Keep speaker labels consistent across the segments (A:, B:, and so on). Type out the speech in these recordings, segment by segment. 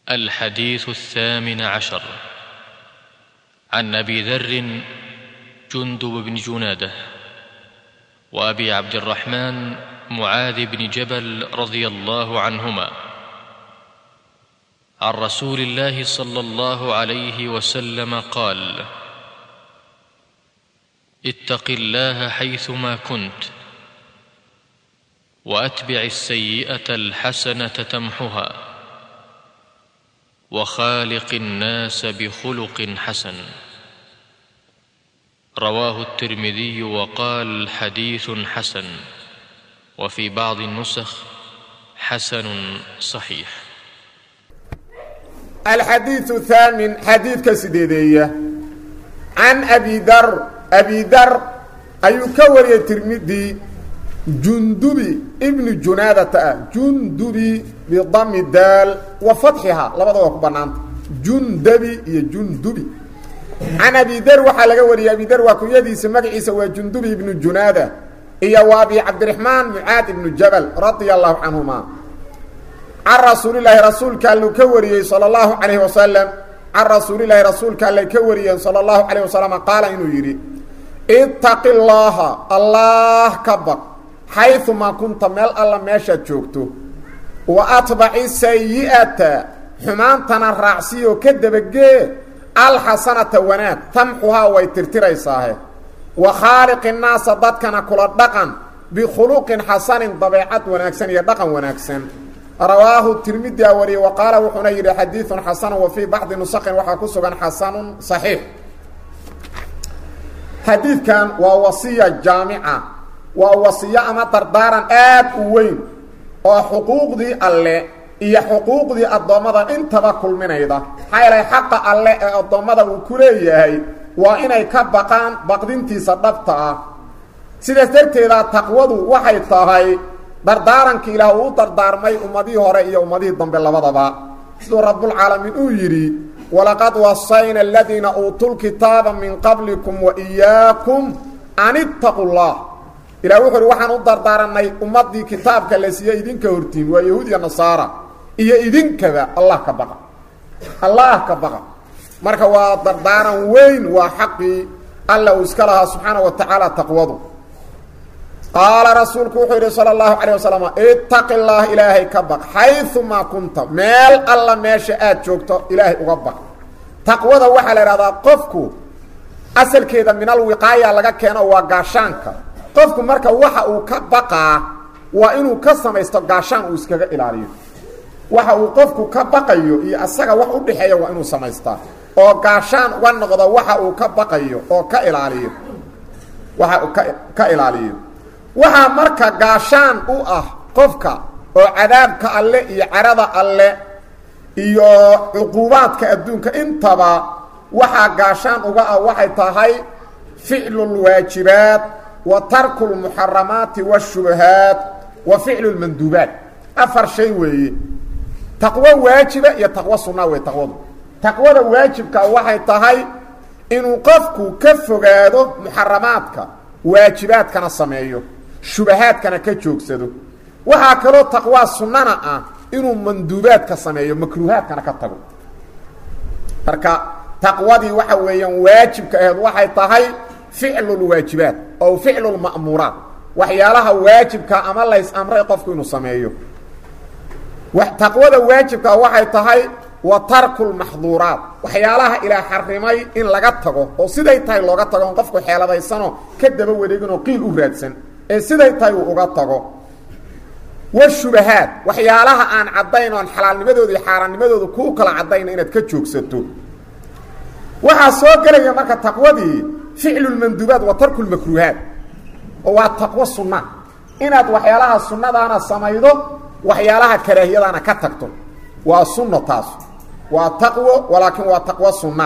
A: الحديث الثامن عشر عن ابي ذر جندب بن جناده وابي عبد الرحمن معاذ بن جبل رضي الله عنهما عن رسول الله صلى الله عليه وسلم قال اتق الله حيثما كنت واتبع السيئه الحسنه تمحها وخالق الناس بخلق حسن رواه الترمذي وقال حديث حسن وفي بعض النسخ حسن صحيح
B: الحديث الثامن حديث كسيديدية عن أبي ذر أبي ذر أي كوري الترمذي جندبي ابن جنادة جندبي بضم الدال وفتحها لبدا وكبنان جندبي يا جندبي عن أبي ذر وحا لغا وري أبي ذر وكيديس مغعيسا وجندبي ابن جنادة إيا وابي عبد الرحمن معاذ بن جبل رضي الله عنهما عن رسول الله رسول كان كوري صلى الله عليه وسلم عن رسول الله رسول كان كوري صلى الله عليه وسلم قال إنه يري اتق الله الله كبر حيثما كنت مل الله ماشا جوجتو واتبع السيئه حمانتنا الرعسي وكدبجه الحسنه ونات تمحها ويترتريساه وخالق الناس ضدكنا كل دقن بخلق حسن طبيعه وناكسن يا دقن وناكسن رواه الترمذي وري وقال وحنير حديث حسن وفي بعض نسخ وحكسغن حسن صحيح حديث كان ووصيه جامعه waa wasiyo ama dardaaran aad u weyn oo xuquuqdii alle iyo xuquuqdii addoommada intaba kulminayda maxaa yeelay xaqa alle ee addoommada uu ku leeyahay waa inay ka baqaan baqdintiisa dhabta ah sidaas darteeda taqwadu waxay tahay dardaarankii ilaah uu u dardaarmay ummadihii hore iyo ummadihii dambe labadaba siduu rabbulcaalamiin uu yidhi walaqad wasayna aladiina uutuulkitaaba min qablikum wa iyaakum an ittaqu llah ilah wuxu uhi waxaan u dardaaranay ummadii kitaabka la siiye idinka hortiin waa yahuud iyo nasaara iyo idinkaba allah ka baqa allah ka baqa marka waa dardaaran weyn waa xaqii alla uu iska lahaa subxaana wa tacaala taqwadu qaala rasuulku wuxuu yidhi sala allahu calayh wasalam itaqi llaah ilaahay ka baq xayumaa kunta meel alla meesha aad joogto ilaahay uga baq taqwada waxaa la ihahdaa qofku asalkeeda min alwiqaaya laga keeno waa gaashaanka qofku marka waxa uu ka baqaa waa inuu ka samaysto gaashaan uu iskaga ilaaliyo waxa uu qofku ka baqayo iyo asaga wax u dhexeeya waa inuu samaystaa oo gaashaan uga noqdo waxa uu ka baqayo oo ka ilaaliyo waxa uu ka ka ilaaliyo waxaa marka gaashaan u ah qofka oo cadaabka alle iyo carada alle iyo cuquubaadka adduunka intaba waxaa gaashaan uga ah waxay tahay ficlu lwaajibaat وترك المحرمات والشبهات وفعل المندوبات أفر شيء وي تقوى واجبة يا تقوى سنة وي تقوى تقوى واجبك وحي تهي إنه قفك كفقاده محرماتك واجبات كان السمعيه شبهات كان كجوكسده وهكذا تقوى سنة إنه مندوبات كسمعيه مكروهات كان كتقوى فركا تقوى دي وحي ويان واجبك وحي تهي فعل الواجبات او فعل المأمورات وحيالها واجبك اما ليس امر قفك انه سميه وتقوى واجبك waxay tahay وترك المحظورات وحيالها الى حرمي ان laga tago oo siday tahay looga tago qofku xeeladaysano kadaba wareegino qiil u raadsan ee siday tahay uu uga tago والشبهات وحيالها aan cadayn oo xalaalnimadooda iyo xaaraanimadooda ku kala cadayn inaad ka joogsato waxa soo galaya marka taqwadii فعل المندوبات وترك المكروهات هو تقوى السنة إناد وحيالها السنة دانا سميدو وحيالها كراهية دانا كتكتو والسنة تاس وتقوى ولكن وتقوى السنة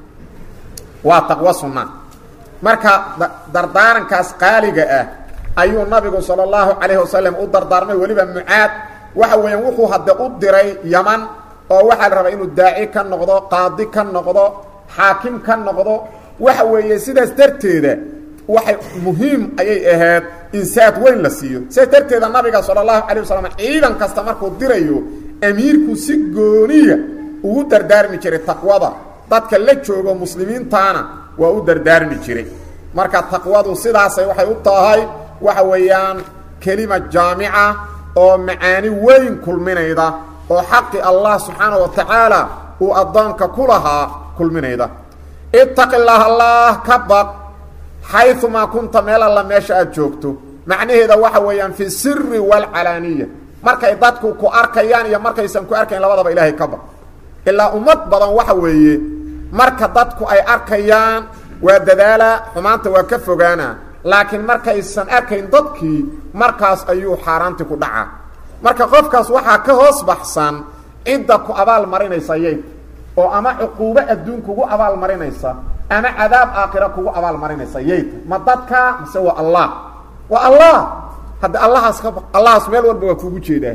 B: وتقوى السنة مركا دردارن كاس قالقة اه أيو النبي صلى الله عليه وسلم او دردارمي وليبا معاد وحوين وحو هدى قدري يمن oo waxa la rabaa inuu daaci ka noqdo qaadi ka noqdo xaakim ka noqdo waxa weeye sidaas darteeda waxay muhiim ayay ahayd insaad weyn la siiyo sidaas darteeda nabiga sala allahu calay wasalam ciidan kasta markuu dirayo amiirku si gooniya ugu dardaarmi jiray taqwada dadka la joogo muslimiintaana waa u dardaarmi jiray marka taqwadu sidaasay waxay u tahay waxa weeyaan kelima jaamica oo macaani weyn kulminayda oo xaqi allah subxaana wa tacaala uu addoonka ku lahaa kulminayda ittaqi llaah allah ka baq xayumaa kunta meel alla meesha aad joogto macnaheeda waxa weeyaan fi siri waalcalaaniya markay dadku ku arkayaan iyo markaysan ku arkayn labadaba ilaahay ka baq ilaa ummad badan waxa weeye marka dadku ay arkayaan waa dadaalaa xumaanta waa ka fogaana laakiin markaysan arkayn dadkii markaas ayuu xaaraanti ku dhacaa marka qofkaas waxaa ka hoos baxsan cidda ku abaal marinaysa yayt oo ama cuquubo adduun kugu abaal marinaysa ama cadaab aakhira kugu abaal marinaysa yayta ma dadka mise waa allah waa allah hadda allahaas ka allahaas meel walba waa kugu jeedaa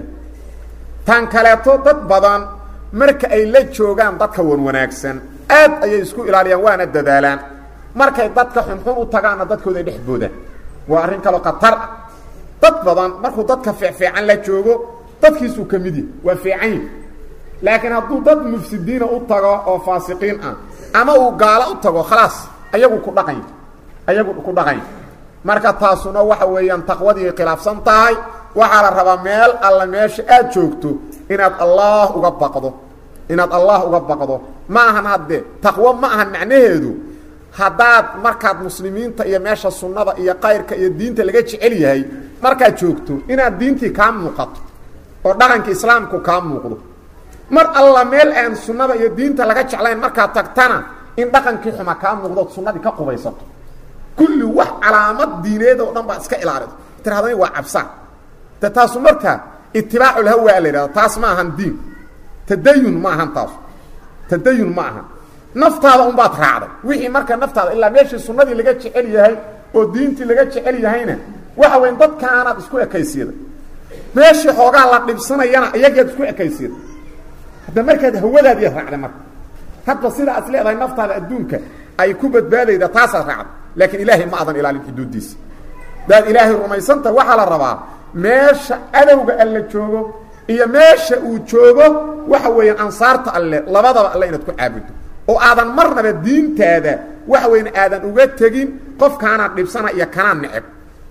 B: tan kaleeto dad badan marka ay la joogaan dadka wan wanaagsan aad ayay isku ilaaliyaan waana dadaalaan markay dadka xunxun u tagaanna dadkooda ay dhex boodaan waa arrin kaloo khatar ah dad badan markuu dadka fiicfiican la joogo dadkiisuu ka mid yahy waa fiican yahi laakiin hadduu dad mufsidiina u tago oo faasiqiin ah ama uu gaalo u tago khalaas ayagu ku dhaqany ayagu ku dhaqany marka taasuna waxa weeyaan taqwadii khilaafsan tahay waxaa la rabaa meel alla meesha aad joogto inaad allah uga baqdo inaad allah uga baqdo ma ahan haddee taqwo ma ahan macnaheedu haddaad markaad muslimiinta iyo meesha sunnada iyo kayrka iyo diinta laga jecel yahay markaad joogto inaad diintii kaa muuqato oo dhaqanka islaamku kaa muuqdo mar alla meel aan sunnada iyo diinta laga jeclayn markaad tagtana in dhaqankii xuma kaa muuqdood sunnadii ka qubaysato kulli wax calaamad diineed oo dhan baad iska ilaalido tirahdani waa cabsaan de taasu markaa itibaaculhawaa la yidhahda taas ma ahan diin tadayun ma ahan taasu tadayun ma ahan naftaada unbaad raacday wixii marka naftaada ilaa meeshii sunnadii laga jecel yahay oo diintii laga jecel yahayna waxa weyn dadkaanaad isku ekaysiyada meeshii xoogaa la dhibsanayana iyagiad isku ekaysiyada hadda markaad hawadaadiiad raacday marka hadba sidaa as leedahay naftaada adduunka ay ku badbaadayda taasaad raacday laakiin ilaahay ma adan ilaalin xuduuddiisa daad ilaahay rumaysanta waxaa la rabaa meesha adowga alle joogo iyo meesha uu joogo waxa weeyaan ansaarta alle labadaba alle inaad ku caabuddo oo aadan marnaba diintaada waxa weyan aadan uga tegin qofkaanaad dhibsana iyo kanaan neceb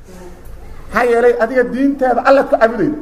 B: maxaa yeelay adiga diintaada allaad ku caabudayda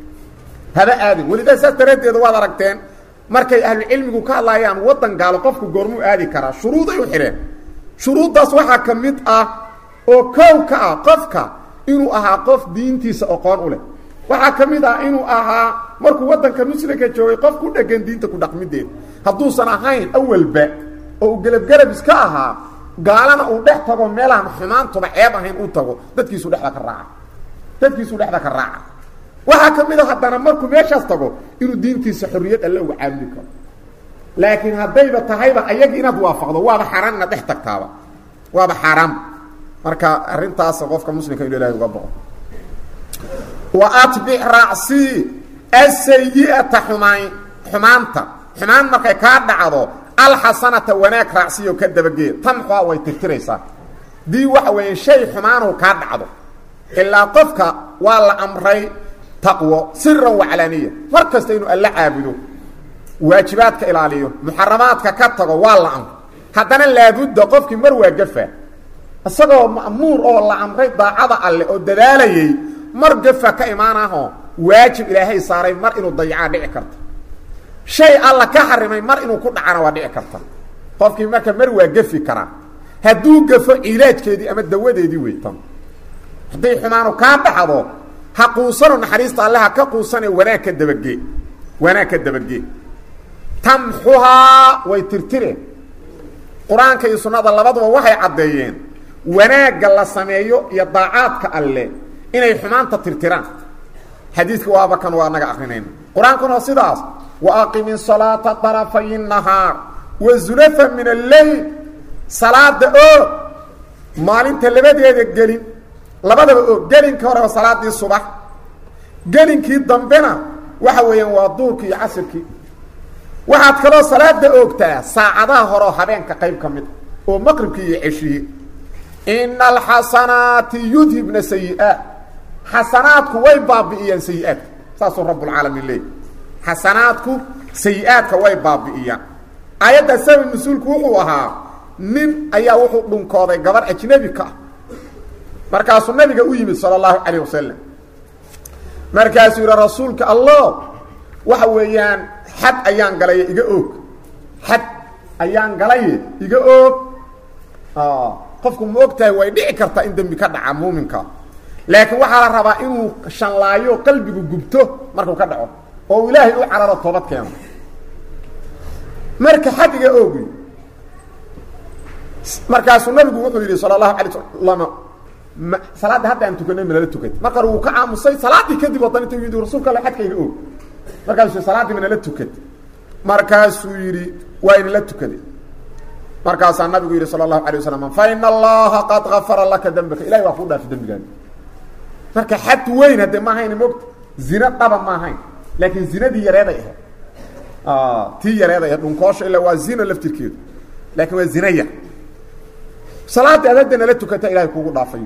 B: haba aadin welidaa saas daraaddeeda waad aragteen markay ahlucilmigu ka hadlaayaan waddan gaalo qofku goormuu aadi karaa shuruuday u xidheen shuruuddaas waxaa ka mid ah oo kow ka ah qofka inuu ahaa qof diintiisa oqoon u leh waxaa ka mid ah inuu ahaa markuu waddanka muslimka joogay qof ku dhegan diinta ku dhaqmideeda hadduusan ahayn awalba oo uu gelabgelab iska ahaa gaalana uu dhex tago meelahan xumaantuba ceeb ahayn u tago dadkiisu dheda ka raaca dadkiisuu dhexda ka raaca waxaa ka mid a haddana markuu meeshaas tago inuu diintiisa xorriyad alle uga caabudi karo laakiin haddayba tahayba ayagi inaad waafaqdo waaba xaaraan inaad dhex tagtaaba waaba xaaraan marka arrintaas qofka muslimka inu ilahay uga bao wa atbic raacsii asayi'ata xumaan xumaanta xumaan markay kaa dhacdo alxasanata wanaag raacsiyo ka dabageed tamxua way tirtiraysaa dii waxa weeye shay xumaanuu kaa dhacdo ilaa qofka waa la amray taqwo siran waclaaniya mar kasta inuu alla caabudo waajibaadka ilaaliyo muxaramaadka ka tago waa la amro haddana laabudda qofkii mar waa gafa isagoo ma'muur oo la amray daacada alle oo dadaalayay mar gafa ka imaanahoo waajib ilaahay saaray mar inuu dayacaa dhici karta shay alla ka xarimay mar inuu ku dhacana waa dhici karta qofkii marka mar waa gafi karaa hadduu gafo cilaajkeedii ama dawadeedii weytan hadday xumaanu kaa dhaxdo ha quusano naxariista alle ha ka quusane wanaag ka dabagee wanaag ka dabagee tamxuhaa way tirtireen qur-aanka iyo sunnada labaduba waxay caddeeyeen wanaagga la sameeyo iyo daacaadka alle inay xumaanta tirtiraan xadiidka waaba kan waa naga akrinayna qur-aankuna waa sidaas wa aqimi salaata darafay nahaar wa zulafa min alleyl salaada oo maalinta labadeeda gelin labadaba oo gelinka hore waa salaadii subax gelinkii dambena waxa weeyaan waa duurkii iyo casirkii waxaad kaloo salaada oogtaa saacadaha horeoo habeenka qayb ka mid oo maqribkii iyo ceshihii ina alxasanaati yudhibna sayi-aat xasanaadku way baabi'iyaan sayi-aadka saasuu rabbulcaalamiin leeyay xasanaadku sayi-aadka way baabi'iyaan aayadda sabab mas-uulku wuxuu ahaa nin ayaa wuxuu dhunkooday gabar ajnebi ka ah markaasuu nabiga u yimid sala allahu calayh wasalam markaasuu yidhi rasuulka allah waxa weeyaan xad ayaan galaye iga oog xad ayaan galaye iga oog qofku ma og tahay way dhici kartaa in dembi ka dhaca muuminka laakiin waxaa la rabaa inuu shanlaayo qalbigu gubto markuu ka dhaco oo uu ilaahay u cararo toobad keeno marka xad iga oogi markaasuu nabigu wuxuu yidhi sala allahu alay wasalam salaadda hadda aan tukanay manala tukatay marka wuu ka aamusay salaaddii kadib wadan inta yidhi rasuulka alle xadka iga oog markaasuu salaaddii manala tukatay markaasuu yidhi waa inala tukaday markaasaa nabigu yidhi sala allahu alay wasalam fa ina allaha qad gafara laka dembaka ilahay waa kuu dhaafi dembigaani marka xad weyn haddee ma ahayn mogta zina dhaba ma ahayn laakiin zinadii yareeday ahayd tii yareeday ahayd dhunkoosha ilaa waa zina laftirkeedu laakiin waa zina yar salaadii aad hadda nala tukata ilahay kuugu dhaafay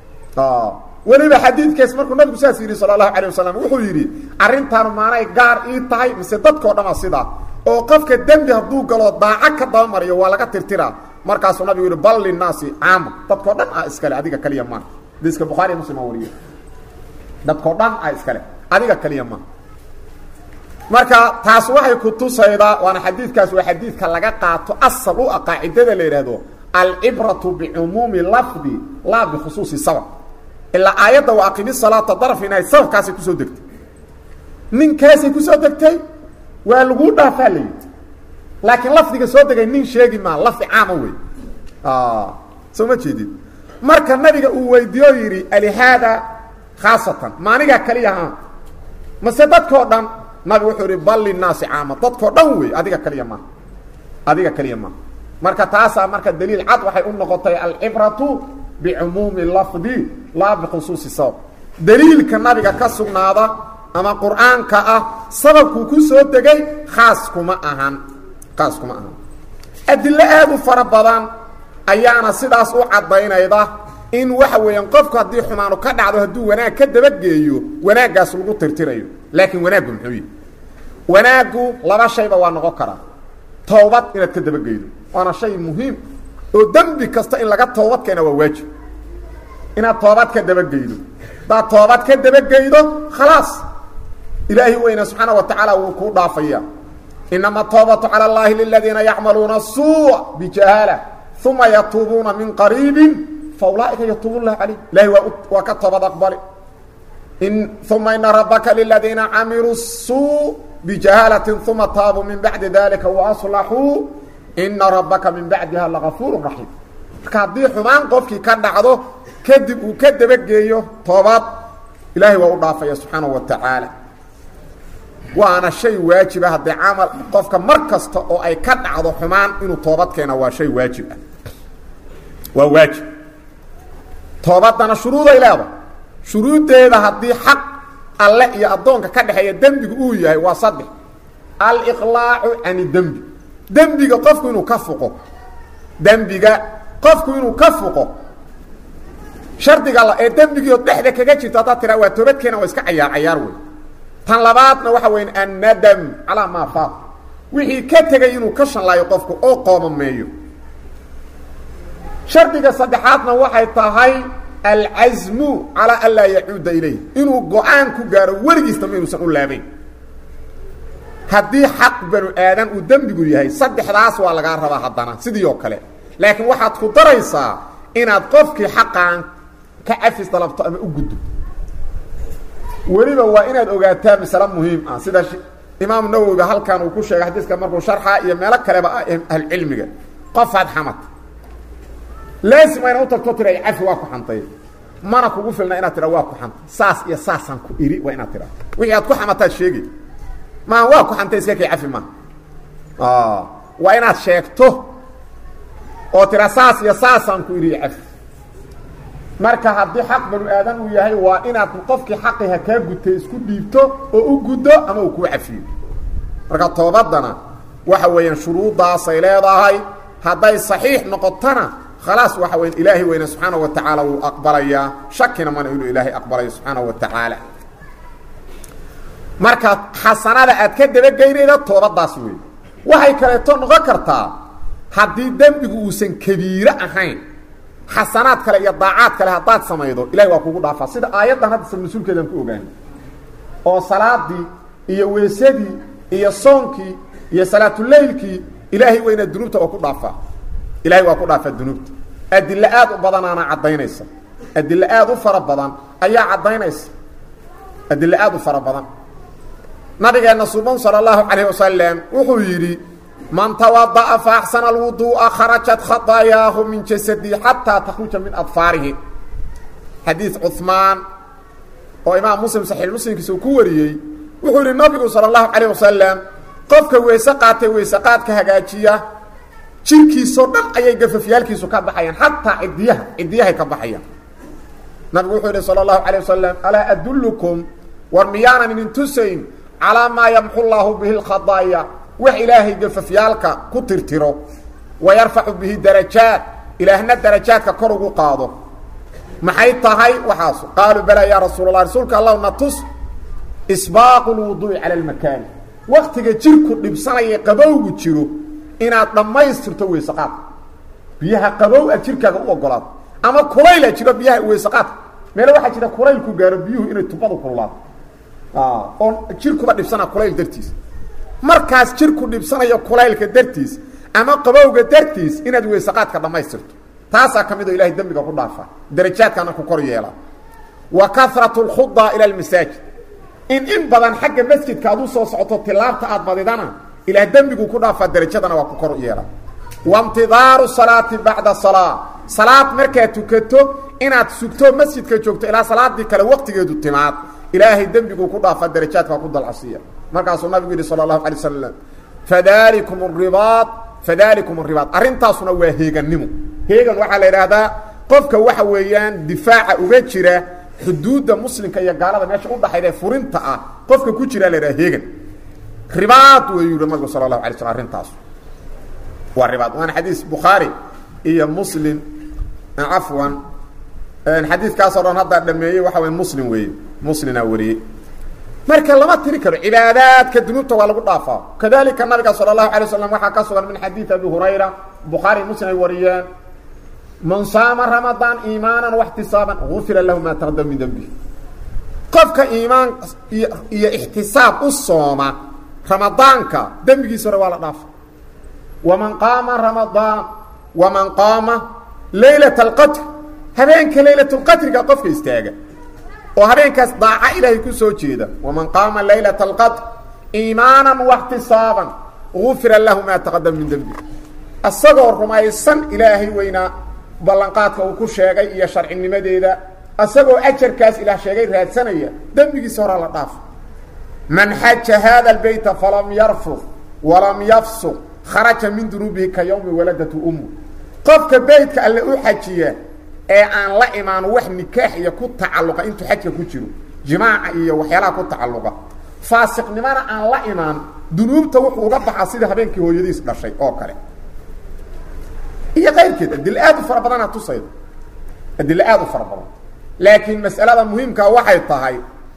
B: weliba xadiidkaas markuu nabigu saas yidhi sala allahu alayh wasalam wuxuu yidhi arrintaanu maanay gaar ii tahay mise dadkao dhama sidaa oo qofka dembi hadduu galo daaco ka dabamariyo waa laga tirtiraa markaasuu nabigu yidhi bal linaasi caama dadkao dhan ah iskale adiga kaliya maa hadiiska bukhaariya muslim aa wariye dadkao dhan ah iskale adiga kaliya maa marka taas waxay ku tusaydaa waana xadiidkaas waa xadiidka laga qaato asal u ah qaacidada la yidhaahdo alcibratu bicumuumi lafdi laa bikhusuusi sabab ilaa aayadda waa aqimi salaata darfinahay sababkaasay kusoo degtay ninkaasay kusoo degtay waa laguu dhaafaa la yidhi laakiin lafdiga soo degay nin sheegi maa lafdi caama wey soo ma jeedid marka nabiga uu weydiiyo yidhi alihaada khaasatan maanigaa kaliyaha mase dadkao dhan nabigu wuxuu yihi bal linaasi caama dadkao dhan wey adiga kaliya maaha adiga kaliya maaha marka taasaa marka daliil cad waxay u noqotay alcibratu bicumuumi lafdi laa bikhusuusi sabab daliilka nabiga ka sugnaada ama qur-aanka ah sababkuu ku soo degay khaas kuma ahan khaas kuma ahan adilo aada u fara badan ayaana sidaas u caddaynayda in waxa weeyaan qofku haddii xumaanu ka dhacdo hadduu wanaag ka dabageeyo wanaaggaas lagu tirtirayo laakiin wanaaggu muxuu yihi wanaaggu laba shayba waa noqon karaa towbad inaad ka dabageydo waana shay muhiim oo dembi kasta in laga toobad keena waa waajib inaad toobad ka dabageydo hadaad toobad ka dabageydo khalaas ilaahi weyne subxaana wa tacaala wuu kuu dhaafaya inama toobatu cala اllahi liladiina yacmaluuna الsuuء bijahaala uma yatuubuuna min qariibin faulaaئika yatuub lah calayh ilahi waa waa ka toobad aqbali uma ina rabaka liladiina camiluu الsuu bijahaalati uma taabuu min bacdi dalika waaslaxuu ina rabaka min bacdiha lagafuur raxiim marka haddii xumaan qofkii ka dhacdo kadib uu ka dabageeyo toobad ilaahay waa u dhaafaya subxaanaه wa tacaala waana shay waajiba haddii camal qofka mar kasta oo ay ka dhacdo xumaan inuu toobad keena waa shay waajib ah waa waajib toobadana shuruuday leedahay shuruuddeeda haddii xaq alle iyo addoonka ka dhexeeya dembigu uu yahay waa saddex aliqlaacu cani dembi dembiga qofku inuu ka fuqo dembiga qofku inuu ka fuqo shardiga la ee dembigiio dhexda kaga jirto haddaad tiraa waa toobadkeena waa iska cayaar cayaar wey tan labaadna waxa weya annadam calaa maa faaq wixii ka tegay inuu ka shanlaayo qofku oo qoomameeyo shardiga saddexaadna waxay tahay alcasmu calaa an laa yacuuda ilayh inuu go-aan ku gaaro weligiisnama inuusan u laabayn haddii xaq banu aadan uu dembigu yahay saddexdaas waa lagaa rabaa haddana sidii oo kale laakiin waxaad ku daraysaa inaad qofkii xaqaan ka cafis dalabto ama u guddo weliba waa inaad ogaataa masale muhiim ah sida imaamu nawowiba halkan uu ku sheegay xadiiska markuu sharxa iyo meelo kaleba ah ahlucilmiga qofaad xamad laasim waa inaad u tagto tira cafi waa ku xantay mana kugu filna inaad tidha waa ku xantay saas iyo saasaan ku iri waa inaad tidha wixii aad ku xamataad sheegay maa waa ku xantay iska kay cafi ma waa inaad sheegto oo tira saas iyo saasaan ku iri cafi marka haddii xaq banu aadan uu yahay waa inaad qofkii xaqiha kaa gutay isku dhiibto oo u guddo ama uu kuu cafiyo marka toobadana waxa weeyaan shuruuddaasay leedahay hadday saxiix noqotona khalaas waxa weya ilaahay weyne subxaana wa tacaala wuu aqbalayaa shakina mana inuu ilaahay aqbalayo subxaana wa tacaala marka xasanada aad ka dabageynayda toobadaas wey waxay kaleeto noqon kartaa haddii dembigu uusan kabiiro ahayn xasanaad kale iyo daacaad kale haddaad samaydo ilahay waa kugu dhaafaa sida aayaddan hadda sabnusuulkeedaan ku ogaanay oo salaadii iyo weesadii iyo soonkii iyo salaatuleylkii ilaahay weyna dunuubta waa ku dhaafaa ilahay waa ku dhaafaa dunuubta adilo aad u badanaana caddaynaysa adilo aad u fara badan ayaa caddaynaysa adilo aad u fara badan nabigeenna suban sala allahu calayh wasalam wuxuu yidhi man tawada'a fa axsana alwuduu'a kharajat khadaayaahu min jasadii xataa takhruja min adfaarihi xadiid cuhmaan oo imaam muslim saxiix muslimkiisa uu ku wariyey wuxuu yidhi nabigu sala allahu calayh wasalam qofka weyse qaatay weyse qaadka hagaajiya jirkiisoo dhan ayay gafafyaalkiisu ka baxayaan xataa cidiyaha cidiyahay ka baxayaan nabigu wuxuu yidhi sala allahu calayh wasalam alaa adullukum war miyaanan idin tusayn calaa maa yamxu llaahu bihi lkhadaaya wax ilaahay gafafyaalka ku tirtiro wa yarfacu bihi darajaat ilaahna darajaadka kor ugu qaado maxay tahay waxaas qaaluu balaa yaa rasuul allah rasuulka allahu na tus isbaaqu lwuduu'i cala almakaani waktiga jirku dhibsanaya qabowgu jiro inaad dhammaystirto weysaqaadka biyaha qabow aad jirkaaga u ogolaato ama kulayla jiro biyaha weysaqaadka meele waxaa jira kulaylku gaaro biyuhu inay tubadu kululaato oo jirkuba dhibsana kulayl dartiis markaas jirku dhibsanayo kulaylka dartiis ama qabowga dartiis inaad weysaqaadka dhammaystirto taasaa ka mid oo ilahay dembiga ku dhaafa darajaadkana ku kor yeela wa karatu lkhudaa ila almasaajid in in badan xagga masjidka aad u soo socoto tilaabta aad badidana ilaah dembigu ku dhaafaa darajadana waa ku kor yeela waintidaaru salaati bacda salaa salaad markaad tukato inaad sugto masjidka joogto ilaa salaadii kale waqtigeedu timaad ilaahay dembiguu ku dhaafaa darajaadka waa ku dalcasiya markaasuu nabigu yidhi sala allahu alay wasalam fadalikum ribaad fadalikum ribaad arrintaasuna waa heegannimo heegan waxaa la idhaahdaa qofka waxa weeyaan difaaca uga jira xuduudda muslimka iyo gaalada meesha udhaxayda ee furinta ah qofka ku jira la idhaha heegan ribaad wayuu yihi nabigu sala allahu alay slam arrintaas waa ribaad waana xadiis bukhaari iyo muslim cafwan xadiidkaasoo dhan haddaa dhameeyey waxa wey muslim weeye muslinaa wariyey marka lama tiri karo cibaadaadka dunuubta waa lagu dhaafaa kadalika nabiga sala allahu alay waslam waxaa ka sugan min xadiid abi hurayra bukhaari muslim ay wariyeen man saama ramadaan iimaanan waxtisaaban gufira lahu maa taqdam min dembi qofka iimaan iyo iyo ixtisaab u sooma ramadaanka dembigiisa hore waa la dhaafa waman qaama ramadaan waman qaama laylat alqadr habeenka laylat lqadriga qofka istaaga oo habeenkaas daaca ilaahay ku soo jeeda waman qaama laylat alqadr iimaanan waxtisaaban gufira lahu maa taqadam min dembi isagoo rumaysan ilaahay weynaa ballanqaadka uu ku sheegay iyo sharcinimadeeda isagoo ajarkaas ilaah sheegay raadsanaya dembigiisa horaa la dhaafa man xaja hada lbeyta falam yarfud walam yafsuq kharaja min dunuubihi ka yawmi waladatu ummu qofka beytka alle u xajiya ee aan la imaan wax nikaax iyo ku tacalluqa intuu xajka ku jiro jimaaca iyo waxyaalaha ku tacalluqa faasiqnimona aan la imaan dunuubta wuxuu uga baxaa sida habeenkii hooyadiis dhashay oo kale iyo qayrkeed adilo aad u fara badanaa tusayda adilo aad u fara badan laakiin mas'alada muhiimkaa waxay tahay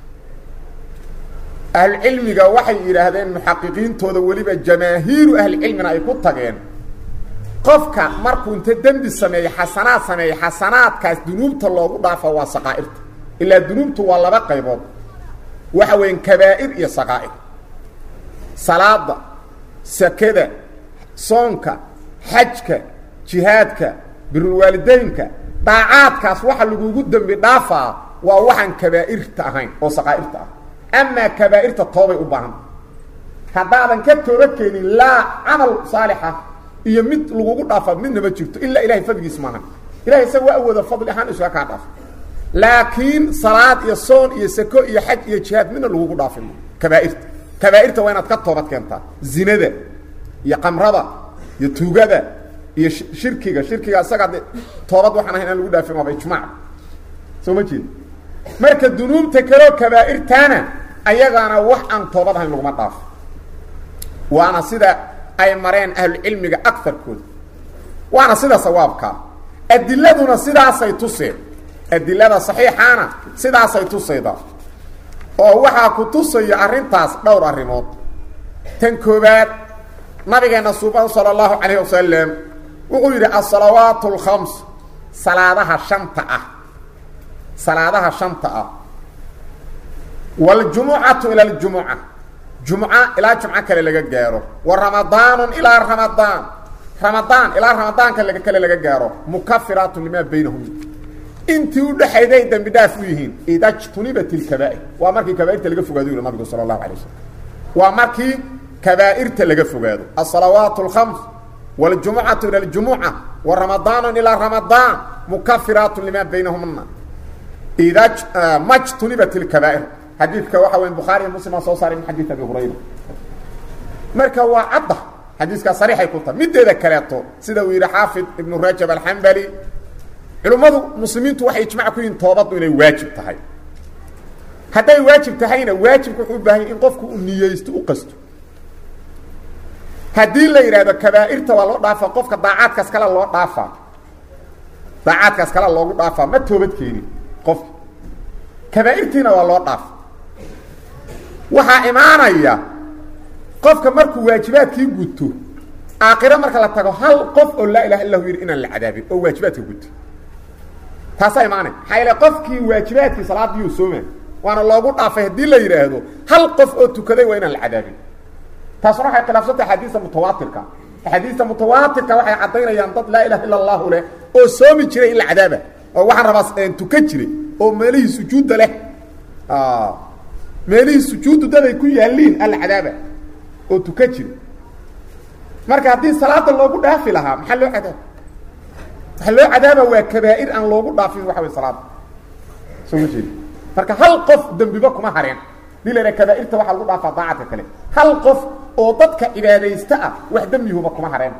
B: ahlucilmiga waxay yidhaahdeen muxaqiqiintooda weliba jamaahiiru ahlicilmina ay ku tageen qofka markuu inta dembi sameeye xasanaad sameeye xasanaadkaas dunuubta loogu dhaafa waa saqaa'irta ilaa dunuubtu waa laba qaybood waxa weyan kabaa'ir iyo saqaa'ir salaada sakada soonka xajka jihaadka birulwaalideynka daacaadkaas waxa lagugu dembi dhaafaa waa waxaan kabaa'irta ahayn oo saqaa'irta ah amaa kabaa'irta toobay u baahan haddaadan ka tooba keenin laa camal saalixa iyo mid lagugu dhaafa midna ma jirto ilaa ilahay fadligiis maaha ilahay isaga waa awooda fadli ahaan isuga kaa dhaafo laakiin salaad iyo soon iyo sako iyo xaj iyo jihaad midna lagugu dhaafin kabaa'irta kabaa'irta waa inaad ka toobad keentaa zinada iyo qamrada iyo tuugada iyo shirkiga shirkiga isaga de toobad waxaan ahayn aan lagu dhaafin waaba ijmaac soo ma jeed marka dunuubta kaleo kabaa'irtaana ayagaana wax aan toobad ahayn laguma dhaafo waana sida ay mareen ahlucilmiga agarkooda waana sida sawaabkaa adiladuna sidaasay tuseen adilada saxiixaana sidaasay tusaydaa oo waxaa ku tusaya arrintaas dhowr arrimood tan koobaad nabigeenna suuban sala allahu calayh wasalam wuxuu yidhi asalawaatu alkhams salaadaha shanta ah salaadaha shanta ah waljumucatu ila aljumuca jumca ilaa jumco kale laga gaaro wa ramadaanu ilaa ramadaan ramadaan ilaa ramadaanka laga kale laga gaaro mukafiraatu limaa baynahum intii udhexayday dembi dhaaf u yihiin ida jtunibat ilkabaa'ir waa markii kabaairta laga fogaado yuri nabigu sala allahu alay wasalam waa markii kabaa'irta laga fogaado asalawaat alkhams waljumucatu ila aljumuca wa ramadaanu ilaa ramadaan mukafiraatu limaa baynahumna ida ma jtunibat ilkabaa'ir xadiidka waxa weya bukhaariy muslim aa soo saaray min xadiid abi hurayra marka waa cadda xadiiskaa sariixay ku tahay mideeda kaleeto sida uu yidhi xaafid ibnu rajab alxambali culimmadu muslimiintu waxay ijmac ku yihiin toobaddu inay waajib tahay hadday waajib tahayna waajibku wuxuu u baahanya in qofku uu niyeysto u qasto haddii la yidhaahdo kabaa'irta waa loo dhaafaa qofka daacaadkaas kale loo dhaafaa daacaadkaas kale loogu dhaafaa ma toobad keenin qofka kabaa'irtiina waa loo dhaafa waxaa imaanaya qofka markuu waajibaadkii guto aakhiro marka la tago hal qof oo laa ilaha illa hu yidhi inaan la cadaabin oo waajibaadka guto taasaa imaanaya maxaa yeele qofkii waajibaadkii salaadiyuu sooma waana loogu dhaafay haddii la yidhaahdo hal qof oo tukaday waa inaan la cadaabin taasuna waxay khilaafsantay axaadiista mutawaatirka axaadiista mutawaatirka waxay caddaynayaan dad laa ilaha illa allahu leh oo soomi jiray in la cadaaba oo waxaan rabaa tuka jiray oo meelihii sujuudda leh meelihii sujuuddu daday ku yaaliin alla cadaaba oo tuka jira marka haddii salaada loogu dhaafi lahaa maxaa loo cadaaba waxaa loo cadaaba waa kabaa'ir aan loogu dhaafin waxa way salaada soo ma jeedi marka hal qof dembiba kuma hareen dii la yidhaha kabaa'irta waxaa lagu dhaafaa daacadka kale hal qof oo dadka cibaadaysta ah wax dembihuba kuma hareen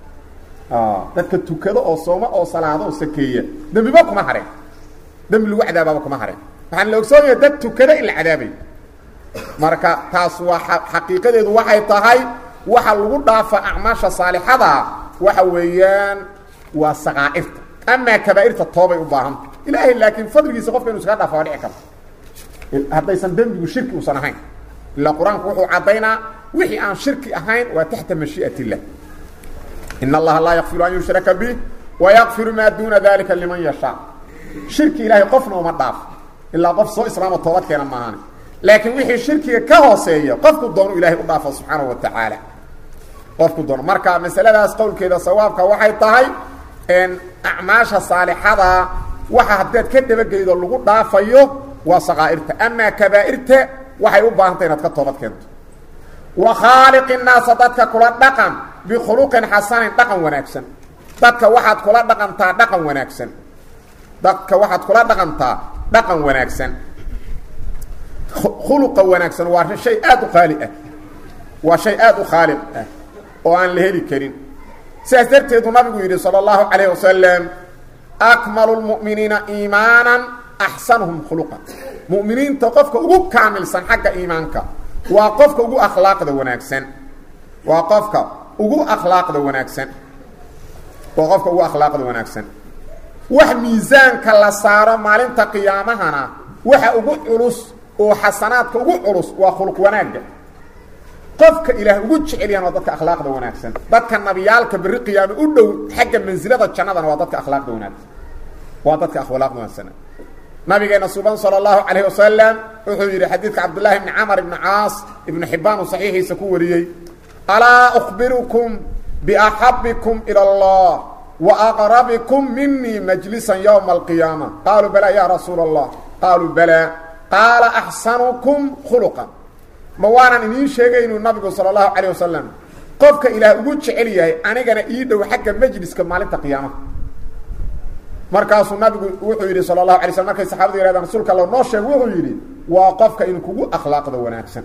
B: dadka tukado oo sooma oo salaado oo sakeeya dembiba kuma hareen dembi lagu cadaabaaba kuma hareen waxaan la ogsoonaya dad tukada in la cadaabay marka taas waa xaqiiqadeedu waxay tahay waxa lagu dhaafa acmaasha saalixada waxa weeyaan waa saqaa'irta amaa kabaa'irta toobay u baahanta ilaahay laakiin fadligiisa qofka inu iskaga dhaafa waa dhici karta haddaysan dembigu shirki uusan ahayn ilaa qur-aanku wuxuu caddaynaa wixii aan shirki ahayn waa taxta mashii'at illah in allaha laa yakfiru an yushraka bih wayakfiru maa duuna dalika liman yashaa shirki ilaahay qofna uma dhaafo ilaa qof soo islaamo toobad keena maahan laakiin wixii shirkiga ka hooseeya qofku doonu ilaahay u dhaafo subxaanahu wa tacaala qofku doono marka masaladaas qowlkeeda sawaabka waxay tahay acmaasha saalixada waxa haddaad ka dabageydo lagu dhaafayo waa saqaa'irta amaa kabaa'irta waxay u baahantay inaad ka toobad keento wa khaaliqi naasa dadka kula dhaqan bikhuluqin xasanin dhaqan wanaagsan dadka waxaad kula dhaqantaa dhaqan wanaagsan dadka waxaad kula dhaqantaa dhaqan wanaagsan khuluqa wanaagsan waa shay aad u qaali ah waa shay aad u khaaliq ah oo aan la heli karin sidaas darteedu nabigu yidhi salى اllahu calayh wasalam akmalu lmu'miniina iimaanan axsanuhum khuluqan mu'miniinta qofka ugu kaamilsan xagga iimaanka waa qofka ugu akhlaaqda wanaagsan waa qofka ugu akhlaaqda wanaagsan waa qofka ugu akhlaaqda wanaagsan wax miisaanka la saaro maalinta qiyaamahana waxa ugu culus oo xasanaadka ugu culus waa khuluq wanaagga qofka ilaah ugu jecelyahan waa dadka akhlaaqda wanaagsan dadka nabiyaalka berri qiyaame u dhow xagga mansilada jannadana waa dadka akhlaaqda wanaagsan waa dadka akhlaaqda wanaagsan nabigeena suban salى اllahu calayh wasalam wuxuu yidhi xadiidka cabdullahi bni camar ibni caas ibnu xibaan uu saxiixiisa ku wariyey alaa أkhbirukum biaxabikum ilى اllah وأqربكم miنii مجلسا يوم القيامة قالوا بلى يا رsuuل الله قالوا بلى قاaل أحسنكم خلقا ma waanan idiin sheegay inuu nabigu salى الlaهu عليه وaسلم qofka ilaah ugu jecel yahay anigana ii dhow xagga mجliska maalinta قiyaamaha markaasuu nabigu wuxuu yidhi salى الlaه عليه sلم markay saxabadu yhahdeen rasuulka all noo sheeg wuxuu yidhi waa qofka idinkugu akhlaaqda wanaagsan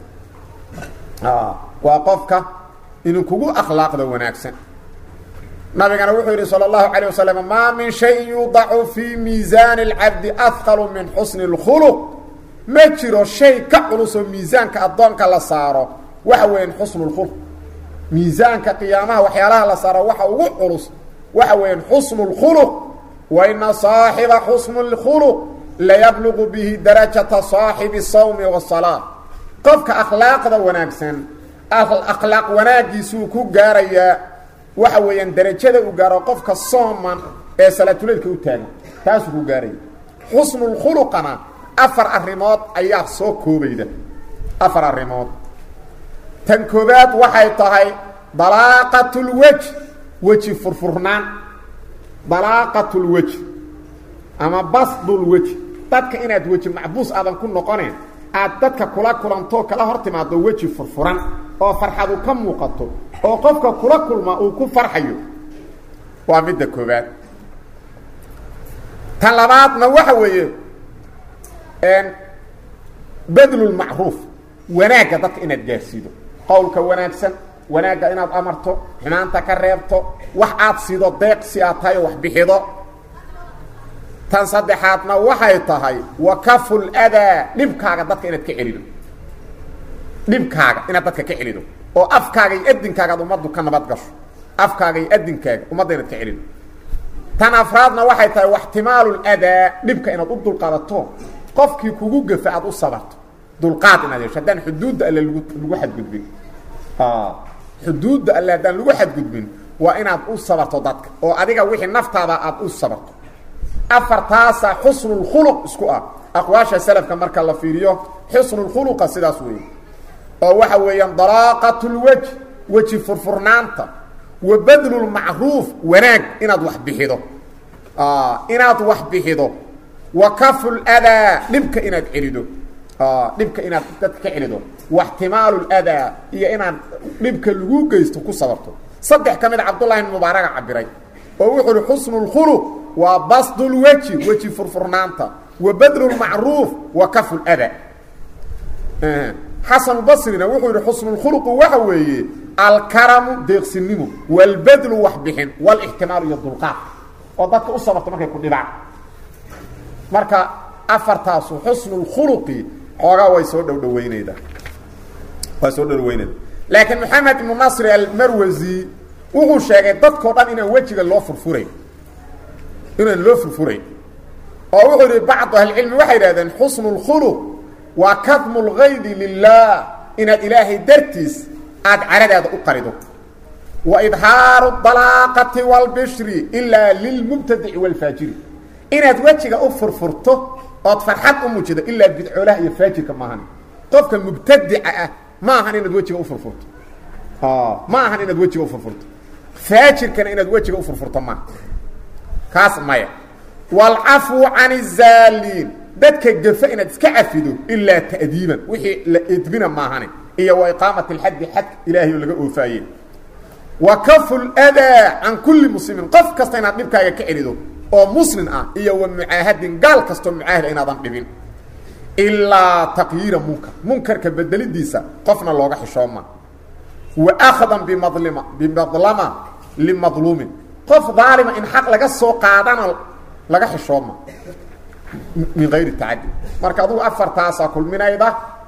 B: waa qofka idinkugu akhlaaqda wanaagsan nabigana wuxuu yidhi salى الlahu عalيه waslم maa min شhayin yudacu fii miisaani اlcabdi ahqalu min xusni اlkhuluq ma jiro shay ka culusoo miisaanka addoonka la saaro waxa weeyaan xusnu اlkhuluq miisaanka qiyaamaha waxyaalaha la saaro waxa ugu culus waxa weeyaan xusnu اlkhuluq waina صaaxiba xusnu اlkhuluq layabluqu bihi darajata saaxibi sawmi wasalaa qofka akhlaaqda wanaagsan akhlaaq wanaagiisuu ku gaarayaa waxa weeyaan darajada u gaaro qofka sooman ee salaatuleylka u taagan taasuu ku gaaraya xusnulkhuluqana afar arrimood ayaa soo koobayda afar arrimood tan koobaad waxay tahay dalaaqatulwej weji furfurnaan dalaaqatulwej ama basdulwej dadka inaad weji macbuus aadan ku noqoneen aad dadka kula kulantoo kala hor timaado weji furfuran oo farxadu ka muuqato oo qofka kula kulma uu ku farxayo waa midda koobaad tan labaadna waxa weeye badlulmacruuf wanaagga dadka inaad gaarsiido qowlka wanaagsan wanaagga inaad amarto xumaanta ka reebto wax aad siido deeq si aad tahay oo wax bixido tan saddexaadna waxay tahay wakaful adaa dhibkaaga dadka inaad ka celido dhibkaaga inaad dadka ka celido oo afkaaga iyo adinkaaga ad ummaddu ka nabad gasho afkaaga iyo adinkaaga ummadda inaad ka celido tan afraadna waxay tahay waxtimaalu ladaa dhibka inaad u dulqaadato qofkii kugu gafa aad u sabarto dulqaad inaad yeesho haddaan xuduudda alle lagu lagu xadgudbin xuduudda alle haddaan lagu xadgudbin waa inaad u sabarto dadka oo adiga wixii naftaada aad u sabarto afartaasa xusnulkhuluq isku ah aqwaasha salafka marka la fiiriyo xusnulkhuluqa sidaas weeye oo waxa weeyaan dalaaqatulwej weji furfurnaanta wa badlulmacruuf wanaag inaad wax bixido inaad wax bixido wa kaful adaa dhibka inaad celido dhibka inaad dadka ka celido waxtimaalu ladaa iyo inaad dhibka lagu geysto ku sabarto saddex ka mid cabdullahi ibn mubaaraga cabiray oo wuxuu uhi xusnulkhuluq waa basdulweji weji furfurnaanta wa badlulmacruuf wa kafu ladaa xasanubasrina wuxuu yihi xusnulkhuluqu waxa weeye alkaramu deeqsinimo walbadlu waxbixin walixtimaalu iyo dulqaad oo dadka u sabarto markay ku dhibaan marka afartaasu xusnulkhuluqi xoogaa way soo dhowdhaweynayda waa soo dhowdhaweynayda laakiin maxamed ibnu nasri almarwasi wuxuu sheegay dadkao dhan inaan wejiga loo furfurayn inaan loo furfurayn oo wuxuu yihi bacdu ahlicilmi waxay idhahdeen xusnu اlkhuluq waa kadmu اlgaydi lilah inaad ilaahay dartiis aada caradaada u qarido wa idhaaru dalaaqati wاlbishri ilaa lilmubtadici wاlfaajiri inaad wejiga u furfurto ood farxad u muujido ilaa bidcoolaha iyo faajirka maahan qofka mubtadica ah ma ahan inaad wejiga ufurfurto ma ahan inaad wejiga ufurfurto faajirkana inaad wejiga ufurfurto maaha kaas maya waalcafwu can الzaaliin dadka gafa inaad iska cafido ilaa ta'diiban wixii la edbina maahane iyo wa iqaamati اlxaddi xadka ilaahay oo laga oofaaye wa kafu اldaa can kuli muslimin qof kasta inaad dhibkaaga ka celido oo muslim ah iyo wa mucaahadin gaal kastoo mucaahida inaadan dhibin ilaa taqyiira munkar munkarka bedelidiisa qofna looga xishooma wa akhdan bimadlima bimadlama limadluumin qof daalima in xaq laga soo qaadana laga xishooma min gayri tacadi marka adugu afartaasaa kulminayda